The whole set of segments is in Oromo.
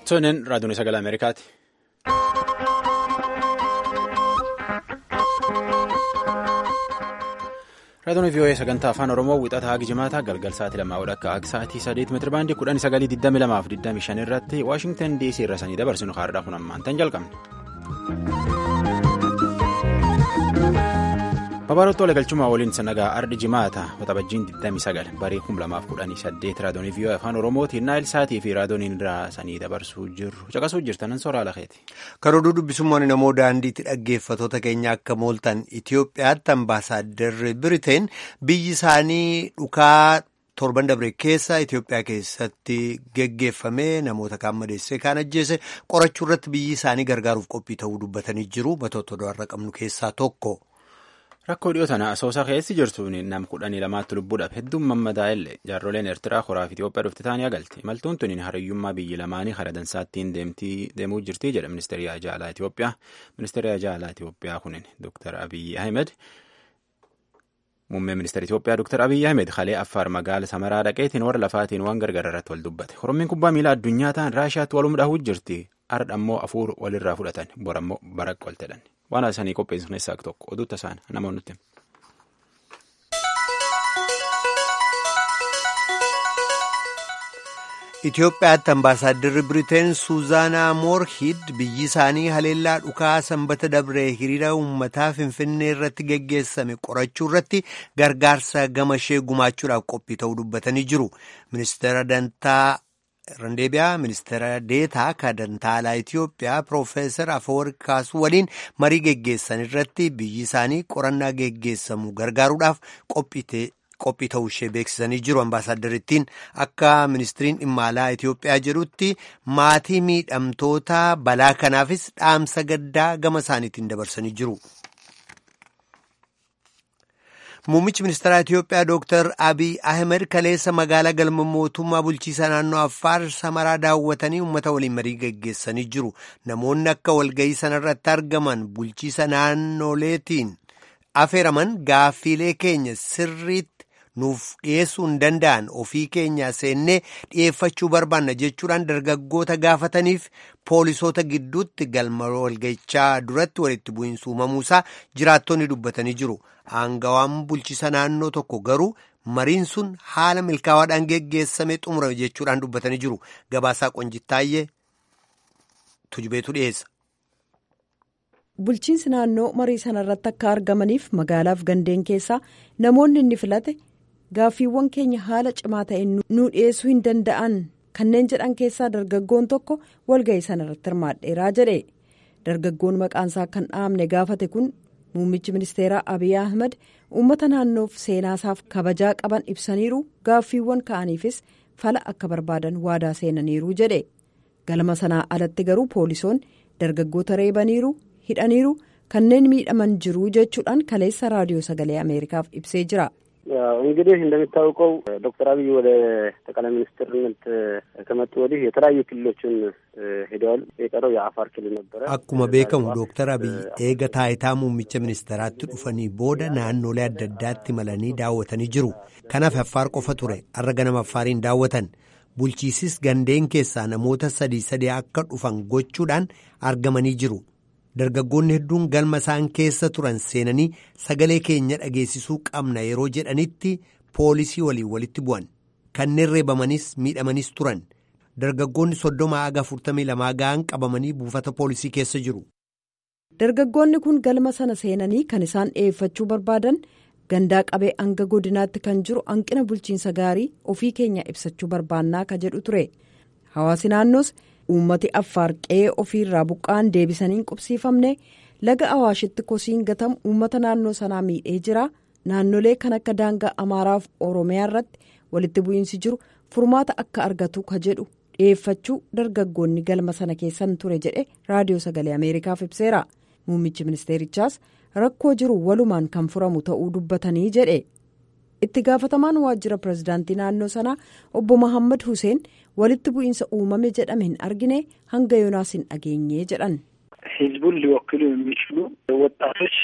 Tonin raadiyoon sagalee Ameerikaati. Raadiyoon VOA sagantaa afaan Oromoo wixataa hagi jimaataa galgal sa'aatii lamaa akka hagi sa'aatii sadeet meetira baandii kudhanii sagalii digdami lamaa fi digdami shan irratti Waashingtan DC irra sanii dabarsinu haadha kun ammaan tan jalqabne. Babaarottoo waliigalchumaa waliin sanagaa ardi jimaata waxabajjiin 29 barii 2018 raadiyoonii VOA afaan oromootiin naayilsaatii fi raadiyooniin irraa sanii dabarsuu jirru caqasuu jirtanan soraa lakeeti. Karooruu dubbisummaan namoo daandiitti dhaggeeffatoota keenya akka mooltan Itoophiyaatti ambaasaaddarri Biriteen biyyi isaanii dhukaa torban dabre keessa Itoophiyaa keessatti geggeeffamee namoota kaan madeessee kaan ajjeese qorachuu irratti biyyi isaanii gargaaruuf qophii ta'uu dubbatanii jiru batoota odaarra qabnu keessaa tokko. Rakkoo dhiyoo tana asoosaa keessi jirtuun nam kudhanii lamaatti lubbuudhaaf hedduun mammadaa illee jaarroleen Eertiraa koraaf Itoophiyaa dhufti taanii agalti. Imaltuun tuniin hariyyummaa biyyi lamaanii hara dansaattiin deemuu jirti jedha ministeerri ajaalaa Itoophiyaa. Ministeerri ajaalaa Itoophiyaa kunin Dr. Abiyyi Ahmed muummee ministeera Itoophiyaa Dr. Abiyyi Ahmed kalee Affaar magaala Samaraa dhaqeetiin warra lafaatiin waan gargaara irratti wal dubbate. Oromeen kubbaa miilaa addunyaa ta'an Raashiyaatti walum dhahuu jirti. Ardha ammoo afuur walirraa fudhatan. Bor ammoo baraq waltedhan. Waan isaanii qopheessu keessaa tokko oduutti isaan namoonni nuti. Itoophiyaatti ambaasaaddarri Biriteen Suuzaanaa Moorhid biyyi isaanii haleellaa dhukaa sanbata dabree hiriira uummataa Finfinnee irratti geggeessame qorachuu irratti gargaarsa gama ishee gumaachuudhaaf qophii ta'uu dubbatanii jiru. Ministeera Dantaa Randeebiyaa ministeera deetaa kadantaalaa Itoophiyaa Piroofeesar Afawarqi Kaasuu waliin marii geggeessan irratti biyyi isaanii qorannaa geggeessamu gargaaruudhaaf qophii ta'uu ishee beeksisanii jiru. Ambaasaaddarittiin akka ministiriin dhimma alaa Itoophiyaa jedhutti maatii miidhamtoota balaa kanaafis dhaamsa gaddaa gama isaaniitiin dabarsanii jiru. Muummichi ministeeraa Itoophiyaa Dr. Abiy Ahmed kaleessa magaalaa galma mootummaa bulchiisa naannoo Affaar Samaraa daawwatanii uummata waliin marii geggeessanii jiru. Namoonni akka walga'ii sanarratti argaman bulchiisa naannoleetiin afeeraman gaaffiilee keenya sirriitti nuuf dhiyeessuu hin danda'an ofii keenya seennee dhiyeeffachuu barbaanna jechuudhaan dargaggoota gaafataniif poolisoota gidduutti galma walga'ichaa duratti walitti bu'iinsa uumamuusaa jiraattonni dubbatanii jiru. Aangawaan bulchiisa naannoo tokko garuu mariin sun haala milkaawaadhaan geggeessame xumurame jechuudhaan dubbatanii jiru. Gabaasaa Qonjittaayyee tujubeetu dhiyeessa. Bulchiinsi naannoo marii sanarratti akka argamaniif magaalaaf gandeen keessaa namoonni inni filate gaaffiiwwan keenya haala cimaa ta'een nu dhiyeessuu hin danda'an kanneen jedhan keessaa dargaggoon tokko walga'ii sanarratti hirmaadheeraa jedhe dargaggoon maqaansaa kan dhaamne gaafate kun. Muummichi ministeeraa Abiy Ahmed uummata naannoof seenaasaaf kabajaa qaban ibsaniiru gaaffiiwwan ka'aniifis fala akka barbaadan waadaa seenaniiru jedhe galma sanaa alatti garuu poolisoonni dargaggoota reebaniiru hidhaniiru kanneen miidhaman jiru jechuudhaan kaleessa raadiyoo sagalee ameerikaaf ibsee jira. እንግዲህ እንደሚታወቀው ዶክተር አብይ ወደ ጠቅላይ ሚኒስትርነት ከመጡ ወዲህ የተለያዩ ክልሎችን ሄደዋል። የቀረው የአፋር ክልል ነበረ። akkuma beekamu dooktar abiy eega taayitaa muummicha ministeeraatti dhufanii booda naannolee adda addaatti malanii daawwatanii jiru. kanaaf affaar qofa ture har'a ganama affaariin daawwatan bulchiisis gandeen keessaa namoota sadii sadii akka dhufan gochuudhaan argamanii jiru. dargaggoonni hedduun galma isaan keessa turan seenanii sagalee keenya dhageessisuu qabna yeroo jedhanitti poolisii waliin walitti bu'an kanneen reebamanis miidhamanis turan dargaggoonni soddoma haga afurtamii lamaa ga'an qabamanii buufata poolisii keessa jiru. dargaggoonni kun galma sana seenanii kan isaan dhiyeeffachuu barbaadan gandaa qabee hanga godinaatti kan jiru hanqina bulchiinsa gaarii ofii keenya ibsachuu barbaannaa ka jedhu ture hawaasi naannoos. uummati affaar qe'ee ofiirraa buqqa'an deebisanii qubsiifamne laga awaashitti kosiin gatamu uummata naannoo sanaa miidhee jira naannolee kan akka daangaa amaaraaf oromiyaa irratti walitti bu'iinsi jiru furmaata akka argatu ka jedhu dhiyeeffachuu dargaggoonni galma sana keessan ture jedhe raadiyoo sagalee ameerikaaf ibseera muummichi ministeerichaas rakkoo jiru walumaan kan furamu ta'uu dubbatanii jedhe. itti gaafatamaan waajjira pirezidaantii naannoo sanaa obbo Mohaammed Hussein walitti bu'iinsa uumame jedhame hin argine hanga yoonaas hin dhageenye jedhan. ህዝቡን ሊወክሉ የሚችሉ ወጣቶች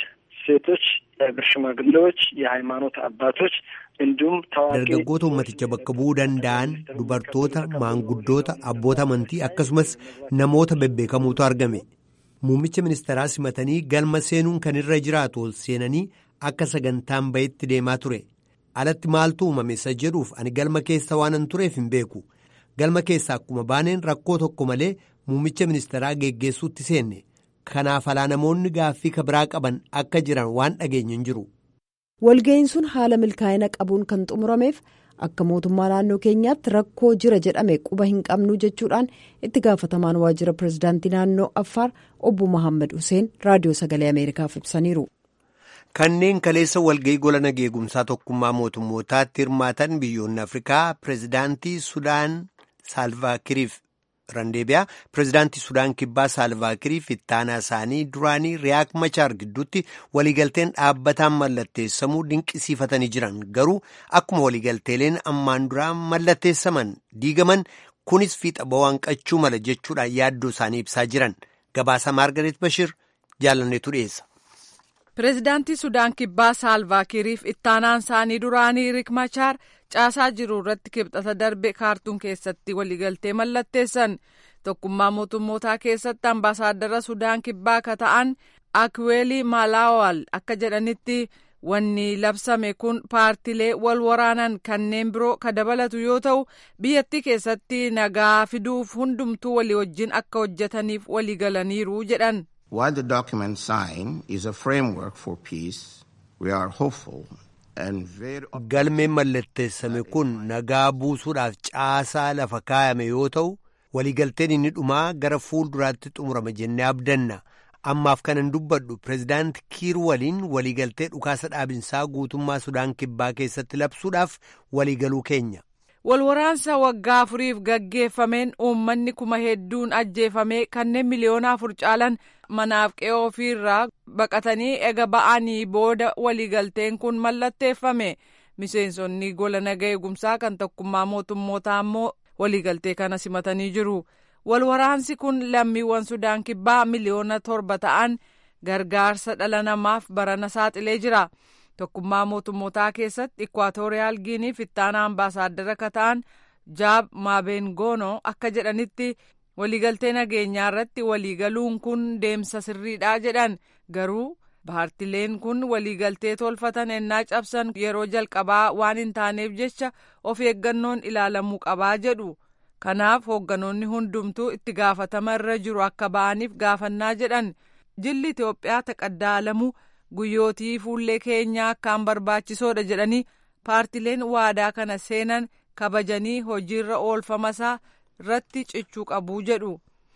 ሴቶች፣ የሀገር ሽማግሌዎች፣ የሃይማኖት አባቶች እንዲሁም ታዋቂ dargaggoota ummaticha bakka bu'uu danda'an dubartoota maanguddoota abboota amantii akkasumas namoota bebbeekamuutu argame muummicha ministeeraa simatanii galma seenuun kan irra jiraatu ol seenanii akka sagantaan bayetti deemaa ture alatti maaltu uumame isa jedhuuf ani galma keessa waanan tureef hin beeku galma keessa akkuma baaneen rakkoo tokko malee muummicha ministeeraa geggeessuutti seenne kanaaf alaa namoonni gaaffii kabiraa qaban akka jiran waan dhageenye hin jiru. walga'iin sun haala milkaa'ina qabuun kan xumurameef akka mootummaa naannoo keenyaatti rakkoo jira jedhame quba hin qabnu jechuudhaan itti gaafatamaan waajjira pirezidaantii naannoo affaar obbo Mohaammed Hussein raadiyoo sagalee ameerikaaf ibsaniiru. kanneen kaleessa walga'ii gola nageegumsaa tokkummaa mootummootaatti hirmaatan biyyoonni afrikaa pirezidaantii sudaan saalvaakiriif randeebiyaa pirezidaantii sudaan kibbaa saalvaakiriif ittaanaa isaanii duraanii riyaak machaar gidduutti waliigalteen dhaabbataan mallatteessamuu dinqisiifatanii jiran garuu akkuma waliigalteeleen ammaan duraa mallatteessaman diigaman kunis fiixa ba'uu mala jechuudhaan yaaddoo isaanii ibsaa jiran gabaasa maargareet bashir jaalanneetu dhiyeessa. pireezidaantii sudaan kibbaa saalvaakiriif ittaanaan isaanii duraanii riik machaar caasaa jiru irratti kibxata darbe kaartuun keessatti waliigaltee mallatteessan tokkummaa mootummootaa keessatti ambaasaaddara sudaan kibbaa ka ta'an akweelii maalaawal akka jedhanitti wanni labsame kun paartilee wal waraanan kanneen biroo ka dabalatu yoo ta'u biyyattii keessatti nagaa fiduuf hundumtuu walii wajjin akka hojjetaniif waliigalaniiru jedhan. While the document signed is a framework for peace, we are hopeful and very galmeen mallatteessame kun nagaa buusuudhaaf caasaa lafa kaayame yoo ta'u waliigalteen inni dhumaa gara fuulduraatti xumurama jennee abdanna ammaaf kanan dubbadhu pireezidaanti kiir waliin waliigaltee dhukaasa dhaabinsaa guutummaa sudaan kibbaa keessatti labsuudhaaf waliigaluu keenya. walwaraansa waggaa afuriif gaggeeffameen uummanni kuma hedduun ajjeefamee kanneen miliyoona afur caalan manaaf qe'oo ofiirraa baqatanii ega ba'anii booda waliigalteen kun mallatteeffame miseensonni gola nagaa eegumsaa kan tokkummaa mootummootaa ammoo waliigaltee kana simatanii jiru walwaraansi kun lammiiwwan sudaan kibbaa miliyoona torba ta'an gargaarsa dhala namaaf barana saaxilee jira. tokkummaa mootummootaa keessatti ikwaatooriyaal giiniif ittaanaa ambaasaaddara ka ta'an jaab maabengoonoo akka jedhanitti waliigaltee nageenyaa irratti waliigaluun kun deemsa sirriidha jedhan garuu paartileen kun waliigaltee tolfatan ennaa cabsan yeroo jalqabaa waan hin taaneef jecha of eeggannoon ilaalamuu qabaa jedhu kanaaf hoogganoonni hundumtuu itti gaafatama irra jiru akka ba'aniif gaafannaa jedhan jilli itiyoophiyaa taqaddaalamuu guyyootii fuullee keenyaa akkaan barbaachisoodha jedhanii paartileen waadaa kana seenan kabajanii hojiirra oolfamasaa irratti cichuu qabuu jedhu.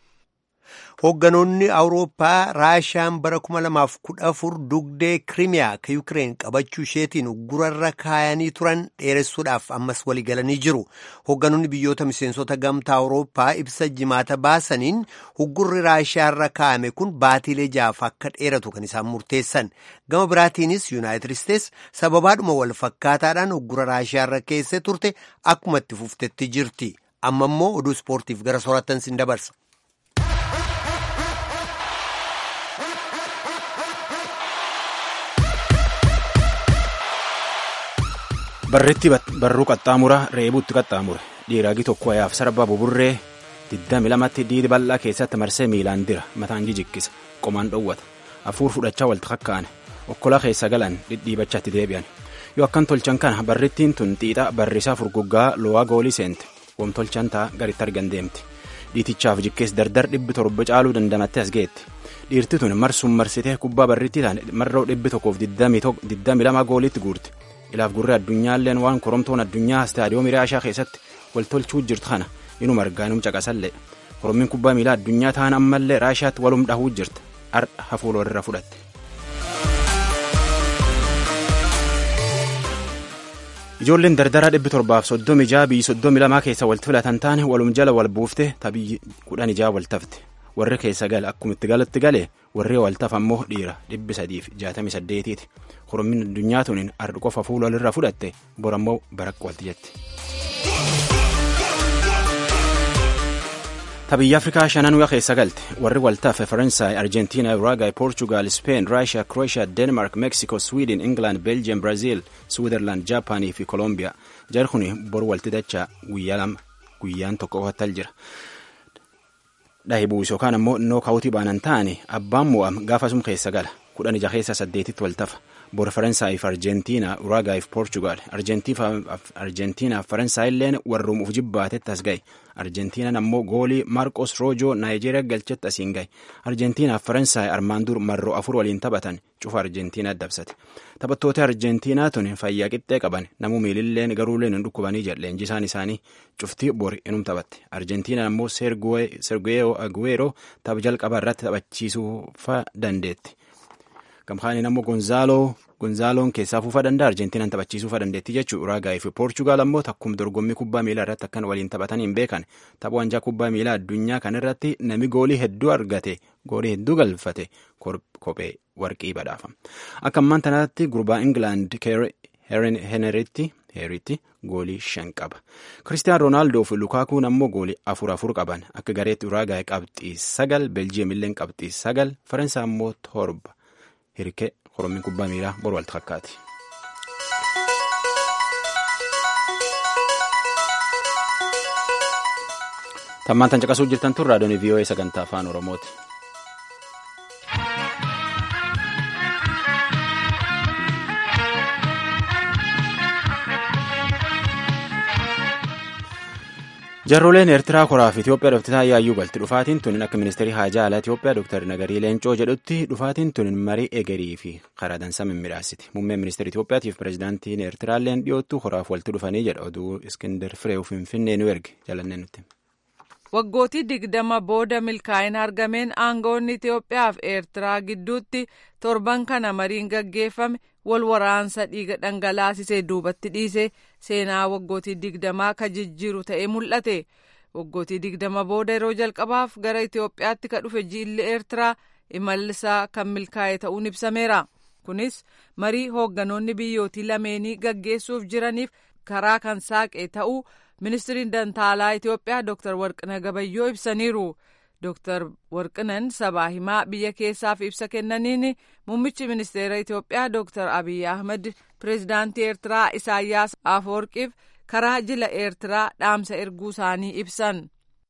Hoogganoonni Awurooppaa Raashiyaan bara 2014 dugdee Kiriimiyaa ka Yukireen qabachuu isheetiin gurarra kaayanii turan dheeressuudhaaf ammas waliigalanii jiru. Hoogganoonni biyyoota miseensota gamtaa Awurooppaa ibsa jimaata baasaniin huggurri Raashiyaarra kaayame kun baatiilee jaaf akka dheeratu kan isaan murteessan. Gama biraatiinis Yuunaayitid Isteets sababaadhuma wal fakkaataadhaan huggura Raashiyaarra keessee turte akkuma itti fuftetti jirti. Amma immoo oduu ispoortiif gara soorattan sin dabarsa. barreetti barruu qaxxaamura reebuutti qaxxaamure dhiiraagi tokko ayaaf sarba buburree 22tti diidi bal'aa keessatti marsee miilaan dira mataan jijikkisa qomaan dhowwata hafuur fudhachaa walta kakkaane okkola keessa galan dhidhiibachatti deebi'an yoo akkan tolchan kana barrittiin tun xiixa barrisaa furguggaa lo'aa goolii seente wam tolchan ta'a garitti argan deemti dhiitichaaf jikkees dardar dhibbi torba caaluu dandamatte as geetti dhiirti tun marsuun marsitee kubbaa barrittii taane marroo dhibbi tokkoof 22 gooliitti guurte ilaaf gurree addunyaalleen waan koromtoon addunyaa istaadiyoomii raashaa keessatti waltolchuu jirtu kana inuma argaa inum caqasallee korommiin kubbaa miilaa addunyaa ta'an ammallee raashaatti walum dhahuu jirta har'a hafuul walirra fudhatte. ijoolleen dardaraa dhibbi torbaaf soddomi ijaa biyyi soddomi lamaa keessa walitti filatan taane walum jala wal buufte tabiyyi kudhan ijaa wal tafte warri keessa gale akkuma itti galatti gale warri wal tafa ammoo dhiira dhibbi sadiif jaatamii saddeetiiti korommiin addunyaa tuniin ardi qofa fuula walirra fudhatte borammoo barakka walti jetti. Biyya Afrikaa shananuu keessa galte warri waltaafe Faransaay, Arjentiina, Uraagaay, Poorchugaal, Speen, Raashiyaa, Krooshiyaa, Deenmaark, Meeksikoo, Swiidin, Ingilaand, Beeljiyeem, Biraaziil, Swiizerlaand, Jaapaanii fi Kolombiyaa. Jarri kun bor walti dachaa guyyaa lama guyyaan tokko qofatal jira. Dhahibuus yookaan ammoo nookawutii baanan ta'ani abbaan mo'am gaafasum keessa gala. Kudhan ija keessa saddeetitti waltafa. Bor Faransaayif Arjentiina, Uraagaayif Poorchugaal. Arjentiinaaf Faransaay illeen warruum uf jibbaatetti as gahe. Arjentiinaan ammoo goolii Maarqos Roojoo Naayijeeriyaa galchetti asiin gahe. Arjentiinaaf Faransaay armaan dur marroo afur waliin taphatan cufa Arjentiinaa dabsate. Taphattoota Arjentiinaa tun fayyaa qixxee qaban namuu miililleen garuuleen hin dhukkubanii jedheen jisaan isaanii cuftii bori inum taphatte. Arjentiinaan ammoo Sergio Aguero tapha jalqabaa irratti taphachiisuufa dandeetti. Gamkaaniin ammoo Gonzaaloo Gonzaaloon keessaa fuufa danda'a Arjentiinaan taphachiisuufa dandeetti jechuudha. Uraagaayii fi Poorchugaal ammoo takkum dorgommii kubbaa miilaa irratti akkan waliin taphatanii hin beekan. Tapha wancaa kubbaa miilaa addunyaa kan irratti nami goolii hedduu argate goolii hedduu galfate kophee warqii badhaafa. Akka ammaan tanaatti gurbaa Ingilaand Heneritti heeritti goolii shan qaba. Kiristiyaan Roonaaldoo fi Lukaakuun ammoo goolii afur afur qaban. Akka gareetti Uraagaayii qabxii sagal, Beeljiyeem illee qabxii sagal, Faransaay ammoo torba. Hirkee Oromii kubbaa miilaa bor walti fakkaati. Tammaan tan caqasuu jirtan tun raadiyoon VOA sagantaa afaan Oromooti. Jarroleen Eertiraa koraa fi Itoophiyaa dhuftisaa yaayyuu galti. Dhufaatiin tun akka ministeerii haajaa alaa Itoophiyaa Dr. Nagarii Leencoo jedhutti dhufaatiin tun marii egerii fi karaa dansaa mimmiidhaasiti. Muummeen ministeera Itoophiyaatiif pireezidaantiin Eertiraalleen dhiyoottu koraaf walitti dhufanii jedha oduu Iskindar Fireew Finfinnee nu erge jalannee nutti. Waggootii digdama booda milkaa'ina argameen aangoonni Itoophiyaa fi Eertiraa gidduutti torban kana mariin gaggeeffame wal waraansa dhiiga dhangalaasisee duubatti dhiise seenaa waggootii digdamaa ka jijjiiru ta'ee mul'ate. Waggootii digdama booda yeroo jalqabaaf gara Itoophiyaatti ka dhufe jiilli Eertiraa imallisaa kan milkaa'e ta'uun ibsameera. Kunis marii hoogganoonni biyyootii lameenii gaggeessuuf jiraniif karaa kan saaqe ta'uu ministiriin dantaalaa Itoophiyaa Dr. Warqina Gabayyoo ibsaniiru. Dr. Warqinan sabaa himaa biyya keessaaf ibsa kennaniin muummichi ministeera Itoophiyaa Dr. Abiy Ahmed pireezidaantii Eertiraa Isaayyaas Afeworqiif karaa jila Eertiraa dhaamsa erguu isaanii ibsan.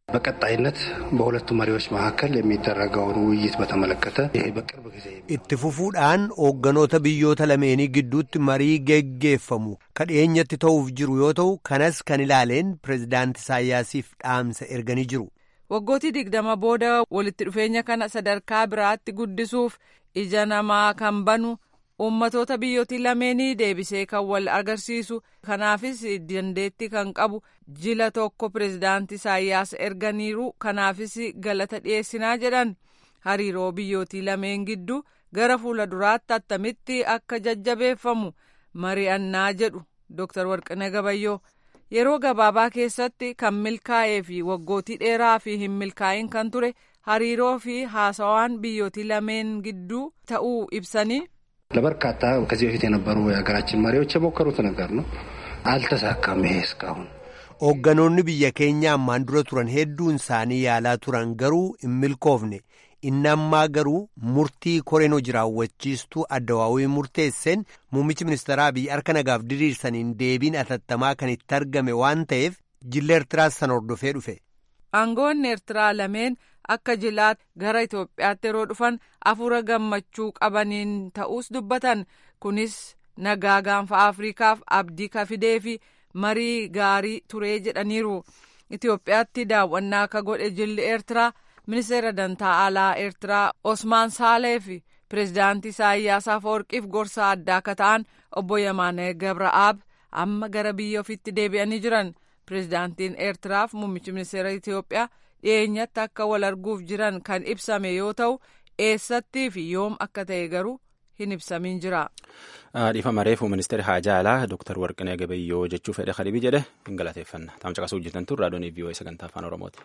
በቀጣይነት በሁለቱ መሪዎች መካከል የሚደረገውን ውይይት በተመለከተ ይሄ በቅርብ ጊዜ itti fufuudhaan hoogganoota biyyoota lameenii gidduutti marii geggeeffamu kan dhiyeenyatti ta'uuf jiru yoo ta'u kanas kan ilaaleen pireezidaanti Isaayyaasiif dhaamsa erganii jiru. Waggootii digdama booda walitti dhufeenya kana sadarkaa biraatti guddisuuf ija namaa kan banu uummatoota biyyootii lameenii deebisee kan wal agarsiisu kanaafis dandeettii kan qabu jila tokko pireezidaantii Isaayyaas erganiiru kanaafis galata dhiyeessinaa jedhan hariiroo biyyootii lameen gidduu gara fuula duraatti attamitti akka jajjabeeffamu mari'annaa jedhu Dr. Warqinee Gabayyoo. Yeroo gabaabaa keessatti kan milkaa'ee fi waggootii dheeraa fi hin milkaa'in kan ture hariiroo fi haasawaan biyyootii lameen gidduu ta'uu ibsanii. ለበርካታ ከዚህ በፊት የነበሩ የሀገራችን መሪዎች የሞከሩት ነገር ነው። አልተሳካም። ይሄ እስካሁን hoogganoonni biyya keenya ammaan dura turan hedduun isaanii yaalaa turan garuu hin milkoofne inni ammaa garuu murtii koreen hojii raawwachiistuu addawaawii murteesseen muummichi ministeeraa biyya harka nagaaf diriirsaniin deebiin atattamaa kan itti argame waan ta'eef jilla eertiraas sana hordofee dhufe. aangoonni eertiraa lameen akka jilaatti gara itoophiyaatti yeroo dhufan afuura gammachuu qabaniin ta'uus dubbatan kunis nagaa gaanfa afriikaaf abdii kafidee fi marii gaarii turee jedhaniiru itoophiyaatti daawwannaa akka godhe jilli eertiraa ministeera dantaa alaa eertiraa osmaan saalee fi pireezidaantii isaayyaas afawarqiif gorsa addaa akka ta'an obbo yamaanee gabra'aab amma gara biyya ofiitti deebi'anii jiran pireezidaantiin eertiraaf muummichi ministeera itoophiyaa dhiyeenyatti akka wal arguuf jiran kan ibsame yoo ta'u eessattii fi yoom akka ta'e garuu hin ibsamin jira. Dhiifama reefu ministeera haajaa alaa Dr. Warqinee Gabayyoo jechuu fedhe kadhibii jedhe hin galateeffanna. Taam caqasuu hojjetan tun raadiyoon VOA sagantaa afaan Oromooti.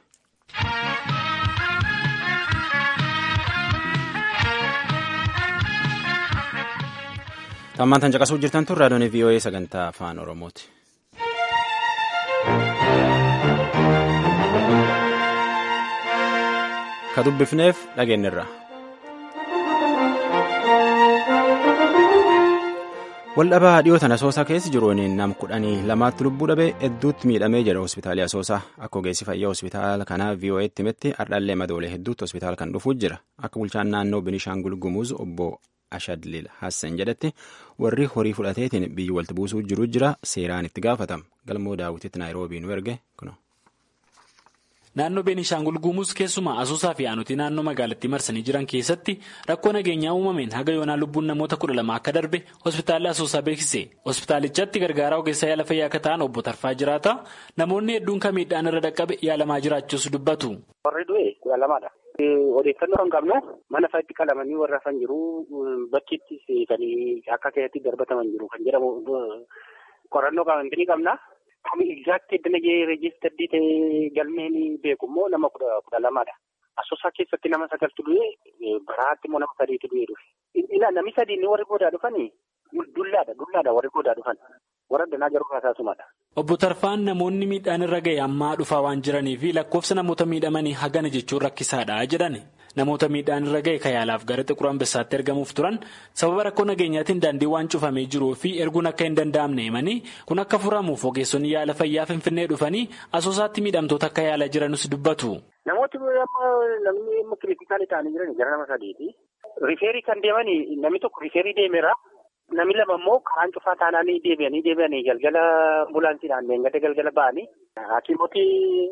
Tammaan tan caqasuu jirtan tun raadiyoon VOA sagantaa afaan Oromooti. ka dubbifneef dhageenyirra. waldhabaa dhiyootan asoosaa keessa jiruun nam kudhanii lamaatti lubbuu dhabee hedduutti miidhamee jedha hospitaalii asoosaa akka ogeessi fayyaa hospitaala kanaa vo'eetti himetti hardhallee madoolee hedduutti hospitaala kan dhufuuf jira akka bulchaan naannoo binishaangul gumuuz obbo ashadlil hassan jedhetti warri horii fudhateetiin biyyi walitti buusuu jiru jira seeraan itti gaafatama galmoo daawwititti naayiroobii nu erge kuno. Naannoo Beenishaangul Gumuuz keessumaa Asoosaa fi aanutii naannoo magaalattii marsanii jiran keessatti rakkoo nageenyaa uumameen haga yoonaa lubbuun namoota kudha lama akka darbe hospitaalli Asoosaa beeksise. Hospitaalichatti gargaaraa ogeessaa yaala fayyaa akka ta'an obbo Tarfaa jiraata. Namoonni hedduun kan miidhaan irra dhaqqabe yaalamaa jiraachuus dubbatu. Warri du'e kudha lamaadha. Odeeffannoo kan qabnu mana fa'itti qalamanii warra hafan jiru bakkiitti seetanii akka keessatti darbataman jiru kan jedhamu qorannoo qabantii qabna. Kami exact iddina reejistardii ta'ee galmeen beeku immoo nama kudha kudha lamaadha. Asoosaa keessatti nama sagaltu du'e baraatti immoo nama sadiitu du'e dhufe. Namni sadii inni warri goodaa dhufanii dullaadha dullaadha warri goodaa dhufan. Warra danaa garuu haasasumadha. Obbo Tarfaan namoonni miidhaan irra ga'e ammaa dhufaa waan jiranii fi lakkoofsa namoota miidhamanii hagana jechuun rakkisaadha jedhan. Namoota miidhaan irra ga'e kan yaalaaf gara xiqur ambessaatti ergamuuf turan sababa rakkoo nageenyaatiin daandii waan cufamee jiruu fi erguun akka hin danda'amne himanii kun akka furamuuf ogeessonni yaala fayyaa finfinnee dhufanii asoosaatti miidhamtoota akka yaalaa jiranus dubbatu. Namooti namni amma kiritikaalii ta'anii jiran gara nama sadiiti. Rifeerii kan deemanii namni tokko rifeerii deemeera. Namni lama immoo karaan cufaa taanaanii deebi'anii deebi'anii galgala ambulaansiidhaan deengada galgala ba'anii hakiimoti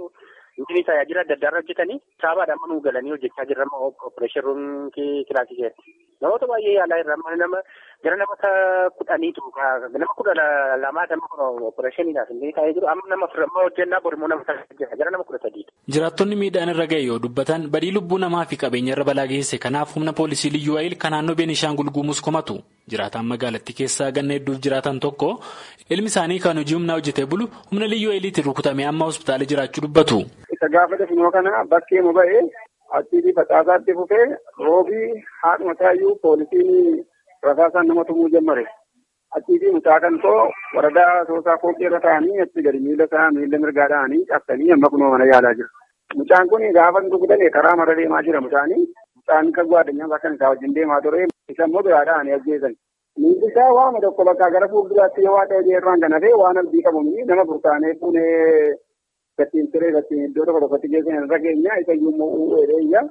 inni tajaajila adda addaa irra hojjetanii saabaadhaan manuu galanii hojjechaa jiran opereeshin ruumii kilaasii keessatti. Namoota baay'ee yaalaa irra nama gara namoota kudhaniitu nama kudha lamaa nama opereeshiniidhaaf illee taa'ee jiru amma nama amma hojjennaa borimoo nama jira gara nama kudha sadiidha. Jiraattonni miidhaan irra ga'e yoo dubbatan badii lubbuu namaa fi qabeenya irra balaa geesse kanaaf humna poolisii liyyuu wayil kan naannoo Beenishaangul Gumuuz komatu. Jiraataan magaalattii keessaa ganna hedduuf jiraatan tokko ilmi isaanii kan hojii humnaa hojjetee bulu humna liyyuu wayiliitiin rukutamee amma hospitaala jiraachuu dubbatu. Isa gaafa dafinoo kana bakkee mu ba'ee achiitii facaasaatti fufee roobii haadhuma taayyuu poolisiin rasaasaan nama tumuu jammare. Achiitii mucaa kan too waradaa soosaa kooqii irra taa'anii achi gadi miila isaa miila mirgaa dha'anii cabsanii amma kunoo mana yaalaa jiru. Mucaan kun gaafa rukutame karaa marra deemaa jira mucaanii. Mucaan kan gwaaddanyaa bakka isaa wajjin deemaa ture. Isa immoo biraa dha'anii ajjeesan. Miilli isaa waama tokko bakka gara fuulduraatti yoo waaqa hojii irraan kan hafee waan abdii qabu nama burkaanee fuunee gattiin siree gattiin iddoo tokko tokkotti geessan irra keenya isa iyyuu uwweedheeyya.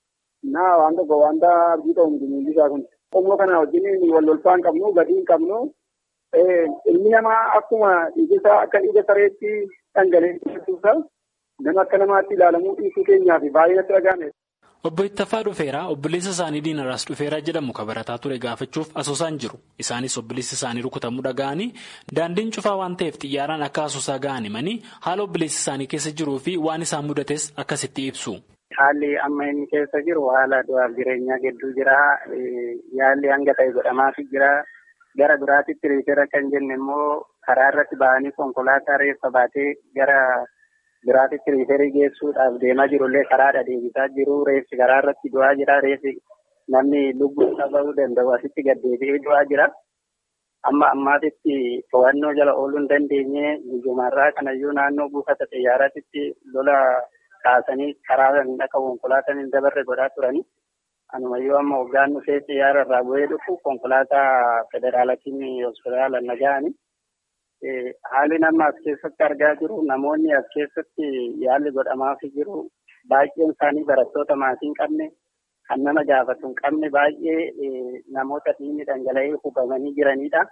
Naa waan tokko wanta abdii qabu miti miilli isaa kun. Qomoo kana wajjin wal lolfaa hin qabnu gadii hin qabnu. Ilmi namaa akkuma dhiigisaa akka dhiiga sareetti dhangala'ee nama akka namaatti ilaalamuu dhiisuu keenyaaf baay'ee natti dhaga'ame. Obbo Ittafaa dhufeera obboleessa isaanii Diinaraas dhufeera jedhamu kan barataa ture gaafachuuf asoosaan jiru. Isaanis obboleessi isaanii rukutamuu dhaga'anii daandiin cufaa waan ta'eef xiyyaaraan akka asoosaa ga'an himanii haala obboleessi isaanii keessa jiruu fi waan isaan mudates akkasitti ibsu. Haalli amma inni keessa jiru haala du'aaf jireenyaa gidduu jira. Yaalli hanga ta'e godhamaafii jira. Gara biraatitti riifeera kan jenne immoo karaa irratti ba'anii konkolaataa reeffa baatee gara. Biraatitti riiferii geessuudhaaf deemaa jirullee karaadha deebisaa jiru. Reeffi karaa irratti du'aa jira. Reeffi namni lubbuu qabuu danda'u asitti gaddeebi'ee du'aa jira. Amma ammaatitti to'annoo jala ooluu hin dandeenye guyyumarraa kanayyuu naannoo buufata xiyyaaraatitti lola kaasanii karaa dhaqa konkolaataan hin dabarre godhaa turani. Anumayyuu amma hoggaan dhufee xiyyaara irraa bu'ee dhufu konkolaataa federaalaatiin hospitaala nagahani. Haalli nama as keessatti argaa jiru namoonni as keessatti yaalli godhamaafii jiru baay'een isaanii barattoota maatii hin qabne kan nama gaafatu hin qabne baay'ee namoota dhiigni dhangala'ee hubamanii jiranidha.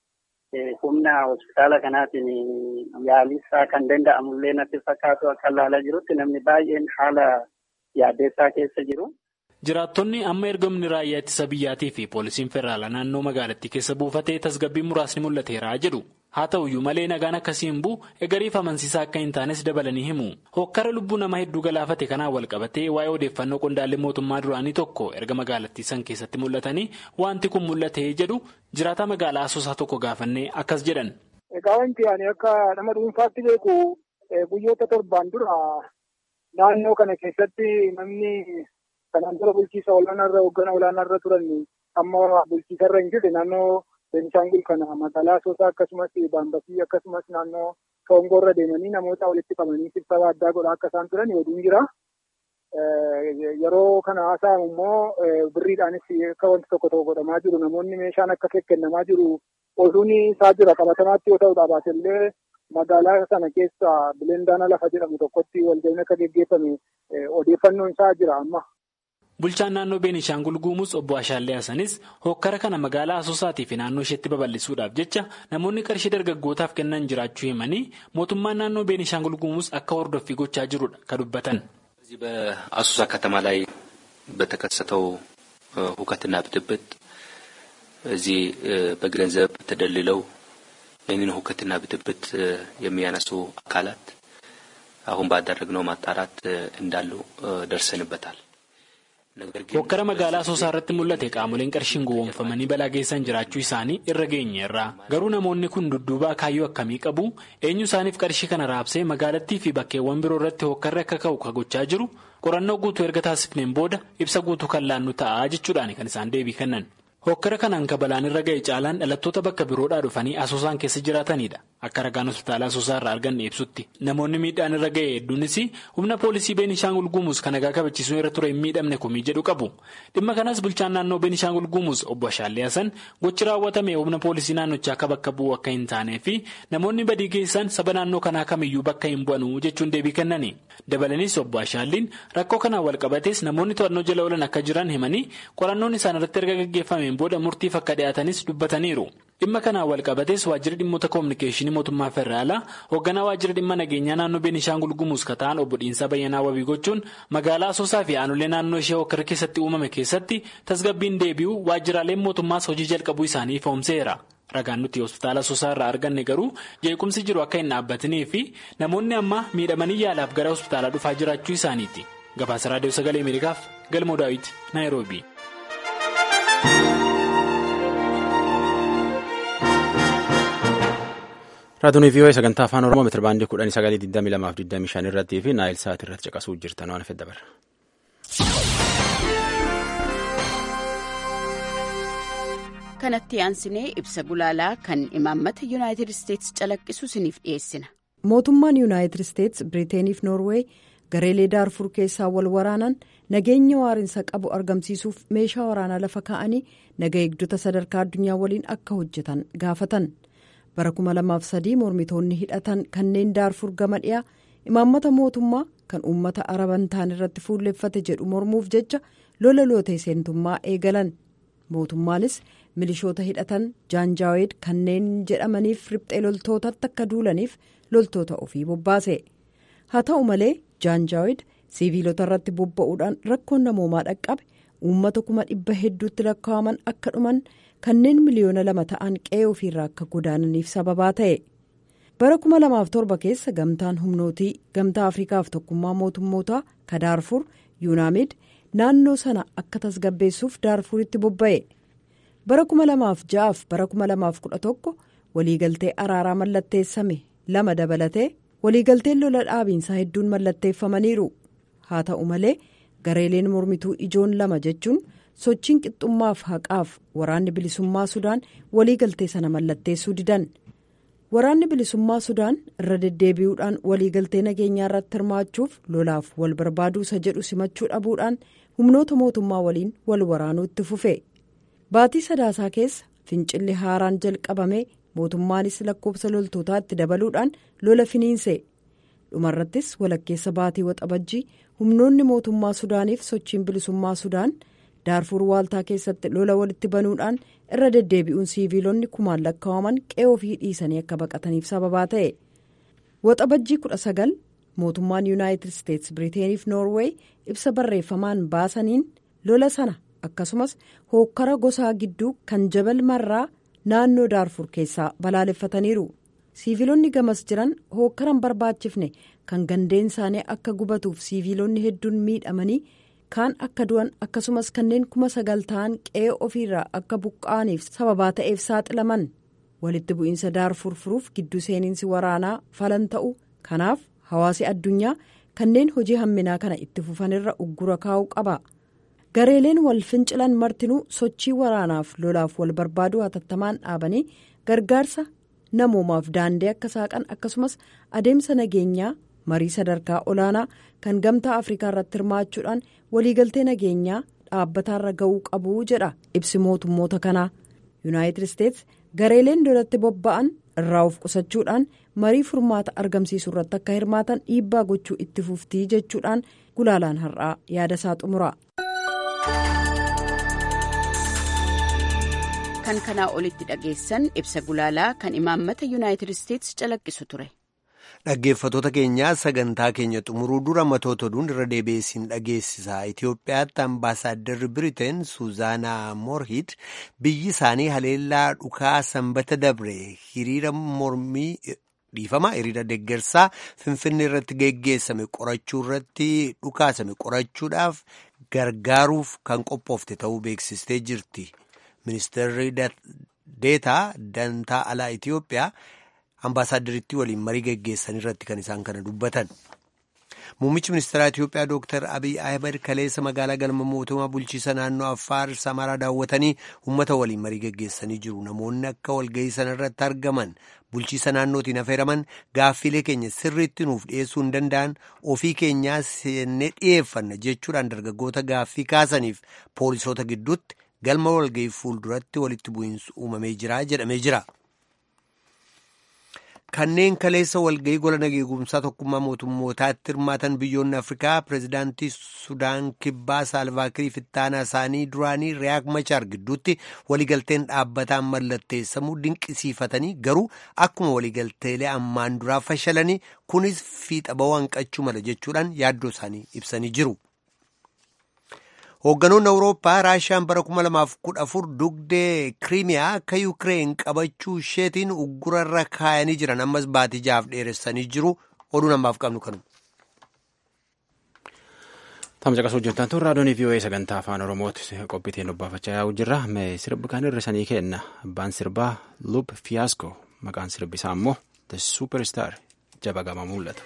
Humna hospitaala kanaatiin yaalisaa kan danda'amullee natti fakkaatu akka ilaalaa jirutti namni baay'een haala yaaddeessaa keessa jiru. Jiraattonni amma erga humni raayyaa ittisa biyyaatii fi poolisiin federaalaa naannoo magaalattii keessa buufatee tasgabbiin muraasni mul'ateera jedhu. Haa ta'uyyuu malee nagaan akkasii hin bu'u eegariif amansiisaa akka hin taanes dabalanii himu. Hokkara lubbuu nama hedduu galaafate kanaan wal qabatee waa'ee odeeffannoo qondaallee mootummaa duraanii tokko erga magaalattii san keessatti mul'atanii wanti kun mul'atee jedhu jiraataa magaalaa asoosaa tokko gaafannee akkas jedhan. Egaa wanti ani akka nama dhuunfaatti beeku guyyoota torbaan dura naannoo kana keessatti namni kanaan dura bulchiisa olaanaarra hoogganaa olaanaarra turan amma bulchiisarra hin jirre naannoo. Beenishaangul kana magaalaa Asoosaa akkasumas Baambasii akkasumas naannoo Soongoorra deemanii namoota walitti qabanii sibsaba addaa godhaa akka isaan turan oduun jira. yeroo kana haasa'amu immoo birriidhaanis akka wanti tokko tokko godhamaa jiru namoonni meeshaan akka kennamaa jiru oduun isaa jira qabatamaatti yoo ta'u dhaabaate illee magaalaa sana keessa bilendaana lafa jedhamu tokkotti walga'iin akka geggeeffame odeeffannoon isaa jira amma. Bulchaan naannoo Beenishaangul Guumuus obbo Ashaallee Hasanis hokkara kana magaalaa Asoosaatii fi naannoo isheetti babal'isuudhaaf jecha namoonni qarshii dargaggootaaf kennan jiraachuu himanii mootummaan naannoo Beenishaangul Guumuus akka hordoffii gochaa jirudha kan dubbatan. እዚህ በአሶሳ ከተማ ላይ በተከሰተው ሁከትና ብጥብጥ እዚህ በገንዘብ ተደልለው ይህንን ሁከትና ብጥብጥ የሚያነሱ አካላት አሁን ባደረግነው ማጣራት እንዳሉ ደርሰንበታል። hokkara magaalaa asoosaa irratti mul'ate qaamoleen qarshiin gowwoomfamanii balaa geessan jiraachuu isaanii irra geenyeerra garuu namoonni kun dudduubaa kaayyoo akkamii qabu eenyu isaaniif qarshii kana raabsee magaalattii fi bakkeewwan biroo irratti hokkarri akka ka'u ka gochaa jiru qorannoo guutuu erga taasifneen booda ibsa guutuu kan laannu ta'a jechuudhaan kan isaan deebii kennan. hokkara kanaan kabalaan irra ga'e caalaan dhalattoota bakka biroodhaa dhufanii asoosaan keessa jiraatanidha akka ragaan hospitaala asoosaa irraa arganne ibsutti namoonni miidhaan irra ga'e hedduunis humna poolisii beenishaangul guumuus kan nagaa kabachiisuu irra ture hin miidhamne komii jedhu qabu dhimma kanas bulchaan naannoo beenishaangul guumuus obbo Ashaallee Hasan gochi raawwatame humna poolisii naannochaa akka bakka bu'u akka hin taanee fi namoonni badii geessan saba naannoo kanaa kamiyyuu bakka hin bu'anuu jechuun deebii kennani dabalanis obbo Ashaalliin rakkoo kanaan walqabatees namoonni to'annoo jala oolan akka jiran himanii qorannoon isaan irratti erga gaggeeffame booda murtiif akka dhiyaatanis dubbataniiru dhimma kanaan walqabatees waajjira dhimmoota koominikeeshinii mootummaa federaalaa hoogganaa waajjira dhimma nageenyaa naannoo beenishaangul gumuus ka ta'an obbo Dhiinsaa Bayyanaa wabii gochuun magaalaa asoosaa fi aanolee naannoo ishee hokkara keessatti uumame keessatti tasgabbiin deebi'u waajjiraaleen mootummaas hojii jalqabuu isaanii ifoomseera. ragaan nuti hospitaala asoosaa irraa arganne garuu jeequmsi jiru akka hin dhaabbatinii fi namoonni amma miidhamanii yaalaaf gara hospitaalaa dhufaa jiraachuu isaaniiti gabaasa raadiyoo sagalee ameerikaaf galmoo daawit naayiroobii. raadiyoo vii'oo sagantaa afaan oromoo meetira baandii kudhanii sagalii digdamii lamaaf digdamii shan irrattii fi naayil sa'aatii irratti caqasuu jirtan waan fedha barra. kanatti aansinee ibsa gulaalaa kan imaammata yuunaayitid isteetsi calaqqisu isiniif dhiyeessina. mootummaan yuunaayitid isteetsi biriiteeniif noorweey gareelee daarfur keessaa wal waraanan nageenya waarinsa qabu argamsiisuuf meeshaa waraanaa lafa kaa'anii naga eegdota sadarkaa addunyaa waliin akka hojjetan gaafatan bara 2003 mormitoonni hidhatan kanneen daarfur gama dhiyaa imaammata mootummaa kan uummata araban ta'an irratti fuulleffate jedhu mormuuf jecha lola lootee seentummaa eegalan mootummaanis milishoota hidhatan jaanjaaweed kanneen jedhamaniif riphxee loltootatti akka duulaniif loltoota ofii bobbaase haa ta'u malee jaanjaaweed siiviilota irratti bobba'uudhaan rakkoon namoomaa dhaqqabe uummata kuma dhibba hedduutti lakkaa'aman akka dhuman kanneen miliyoona lama ta'an qe'ee ofiirraa akka godaananiif sababaa ta'e bara 2007 keessa gamtaan humnootii gamtaa afriikaaf tokkummaa mootummootaa ka daarfur yuunaamid naannoo sana akka tasgabbeessuuf daarfuritti bobba'e bara 2006 bara 2011 waliigaltee araaraa mallatteessame lama dabalatee waliigalteen lola dhaabiinsaa hedduun mallatteeffamaniiru haa ta'u malee gareeleen mormituu ijoon lama jechuun sochiin qixxummaaf haqaaf waraanni bilisummaa sudaan waliigaltee sana mallatteessuu didan waraanni bilisummaa sudaan irra deddeebi'uudhaan waliigaltee nageenyaa irratti hirmaachuuf lolaaf wal barbaaduusa jedhu simachuu dhabuudhaan humnoota mootummaa waliin wal waraanuu itti fufe baatii sadaasaa keessa fincilli haaraan jalqabame mootummaanis lakkoofsa loltootaa itti dabaluudhaan lola finiinse dhumarrattis walakkeessa baatii waxabajjii humnoonni mootummaa sudaaniif sochiin bilisummaa sudaan daarfur waaltaa keessatti lola walitti banuudhaan irra deddeebi'uun siiviilonni kumaan lakkaa'aman qe'ee ofii dhiisanii akka baqataniif sababaa ta'e waxabajjii 19 mootummaan yuunaayitid isteetsi biriiteeniif noorweey ibsa barreeffamaan baasaniin lola sana akkasumas hookkara gosaa gidduu kan jabal marraa naannoo daarfur keessaa balaaleffataniiru siiviilonni gamas jiran hookkaran barbaachifne kan gandeen isaanii akka gubatuuf siiviilonni hedduun miidhamanii kaan akka du'an akkasumas kanneen kuma sagal ta'an qe'ee ofiirraa akka buqqa'aniif sababaa ta'eef saaxilaman walitti bu'iinsa daarfur furuuf gidduu seeninsi waraanaa falan ta'u kanaaf hawaasi addunyaa kanneen hojii hamminaa kana itti fufanirra uggura kaa'uu qaba. gareeleen wal fincilan martinuu sochii waraanaaf lolaaf wal barbaaduu hatattamaan dhaabanii gargaarsa namoomaaf daandii akka saaqan akkasumas adeemsa nageenyaa marii sadarkaa olaanaa kan gamtaa afrikaa irratti hirmaachuudhaan waliigaltee nageenyaa dhaabbataarra ga'uu qabu jedha ibsi mootummoota kanaa yuunaayitid isteets gareeleen lolatti bobba'an irraa of qusachuudhaan marii furmaata argamsiisuu irratti akka hirmaatan dhiibbaa gochuu itti fuftii jechuudhaan gulaalaan har'aa yaada isaa xumura. kan kanaa olitti dhageessan ibsa gulaalaa kan imaammata yuunaayitid isteets calaqqisu ture. Dhaggeeffatoota keenyaa sagantaa keenya xumuruu dura matoota oduun irra deebi'eessiin dhageessisa. Itoophiyaatti ambaasaadarri Biriteen Suuzaanaa Moorhid biyyi isaanii haleellaa dhukaa sanbata dabre hiriira mormii dhiifama hiriira deeggarsaa Finfinnee irratti geggeessame qorachuu irratti dhukaasame qorachuudhaaf gargaaruuf kan qophoofte ta'uu beeksistee jirti. Ministeerri deetaa dantaa alaa Itoophiyaa. Ambaasaaddaritti waliin marii geggeessan irratti kan isaan kana dubbatan. Muummichi ministeeraa Itoophiyaa Dr. Abiy Ahmed kaleessa magaalaa galma mootummaa bulchiisa naannoo Affaar Samaraa daawwatanii uummata waliin marii geggeessanii jiru. Namoonni akka walgahii sana irratti argaman bulchiisa naannootiin affeeraman gaaffiilee keenya sirriitti nuuf dhiyeessuu hin danda'an ofii keenyaa seennee dhiyeeffanna jechuudhaan dargaggoota gaaffii kaasaniif poolisoota gidduutti galma walgahii fuulduratti walitti bu'iinsi uumamee jira jedhamee jira. Kanneen kaleessa walgahii gola nageegumsaa tokkummaa mootummootaatti hirmaatan biyyoonni Afrikaa pireezidaantii Sudaan Kibbaa Saalvaakirii Fittaanaa isaanii duraanii Riyaak Machaar gidduutti waliigalteen dhaabbataan mallatteessamuu dinqisiifatanii garuu akkuma waliigalteelee ammaan duraa fashalanii kunis fiixa ba'uu hanqachuu mala jechuudhaan yaaddoo isaanii ibsanii jiru. Hoogganoonni Awurooppaa Raashiyaan bara 2014 dugdee Kiriimiyaa akka Yukireen qabachuu isheetiin uggurarra kaayanii jiran ammas baatii jahaaf dheeressanii jiru. Oduu namaaf qabnu kanuma. Tamsa qasuu jirtan tun raadiyoon VOA sagantaa afaan Oromooti qophiitiin dubbaafachaa yaa'u jirra. Sirbi kan hir'isanii kenna. Abbaan sirbaa Lup Fiyaasco maqaan sirbisaa immoo The Superstar jaba gama mul'ata.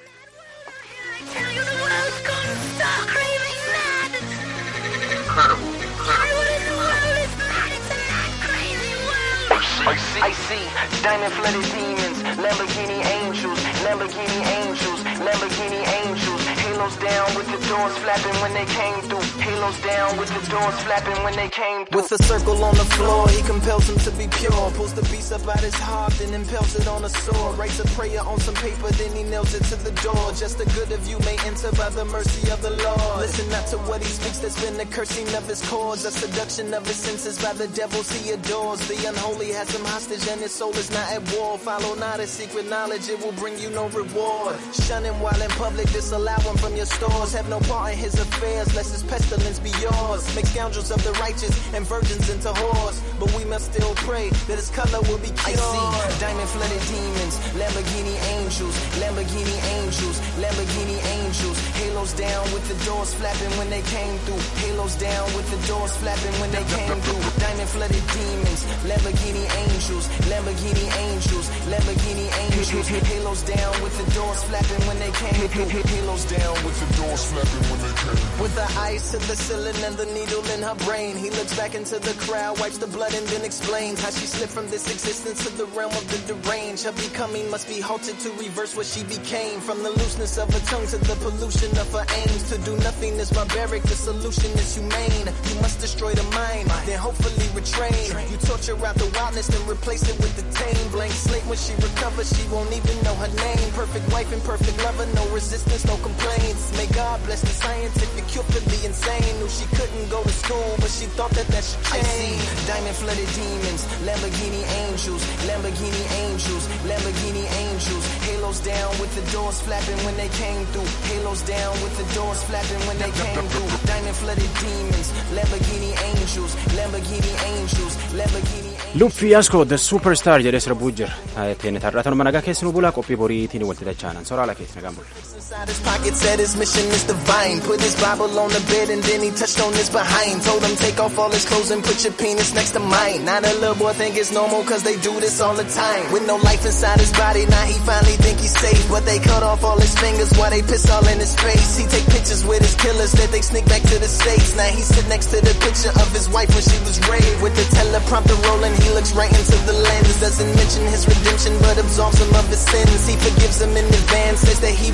I see diamond flooded demons, Lamborghini angels, Lamborghini angels, Lamborghini angels. Halos down with the doors flapping when they came through. Halos down with the doors flapping when they came through. With a circle on the floor, he compels him to be pure. Pulls the beast up out his heart, then impels it on a sword. Writes a prayer on some paper, then he nails it to the door. Just the good of you may enter by the mercy of the Lord. Listen not to what he speaks, that's been the cursing of his cords. A seduction of his senses by the devils he adores. The unholy has him hostage and his soul is not at war. Follow not his secret knowledge, it will bring you no reward. Shun him while in public, disallow him from your stores. Have no part in his affairs, lest his pestilence be yours. Make scoundrels of the righteous and virgins into whores. But we must still pray that his color will be cured. I see diamond flooded demons, Lamborghini angels, Lamborghini angels, Lamborghini angels. Halos down with the doors flapping when they came through. Halos down with the doors flapping when they came through. Diamond flooded demons, Lamborghini angels, Lamborghini angels, Lamborghini angels. Halos down with the doors flapping when they came through. Halos down with the doors flapping when they came through. With the ice to the ceiling and the needle in her brain, he looks back into the crowd, wipes the blood, and then explains how she slipped from this existence to the realm of the deranged. Her becoming must be halted to reverse what she became. From the looseness of her tongue to the pollution of her aims. To do nothing is barbaric, the solution is humane. You must destroy the mind, then hopefully retrain. You torture out the wildness, then replace it with the tame. Blank slate when she recovers, she won't even know her name. Perfect wife and perfect lover, no resistance, no complaints. May God bless the scientific cure for the insane. Knew she couldn't go to school, but she thought that that should change. I see diamond flooded demons, Lamborghini angels, Lamborghini angels, Lamborghini angels. Halos down with the doors flapping when they came through. Halos down with the doors flapping when they came through. Diamond flooded demons, Lamborghini angels, Lamborghini angels, Lamborghini Luffii Yaskoo The Superstar jedhee sirbuu jira. Teenne tarraatan nagaa keessanuu bulaa qophii boriitiin walitti dachaanan soraala keessa nagaan bulla. Inside his pocket said his mission is divine. Put his Bible on the bed and then he touched on his behind. Told him take off all his clothes and put your penis next to mine. Now the little boy think it's normal cause they do this all the time. With no life inside his body, now he finally think he's safe. But they cut off all his fingers while they piss all in his face. He take pictures with his killers that they sneak back to the States. Now he sit next to the picture of his wife when she was raped. With the teleprompter rolling, he looks right into the lens. Doesn't mention his redemption but absolves him of his sins. He forgives him in advance, says that he will do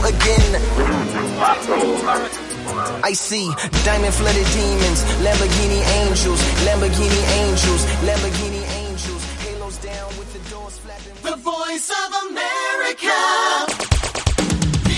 again. I see diamond flooded demons, Lamborghini angels, Lamborghini angels, Lamborghini angels, halos down with the doors flapping. The voice of America.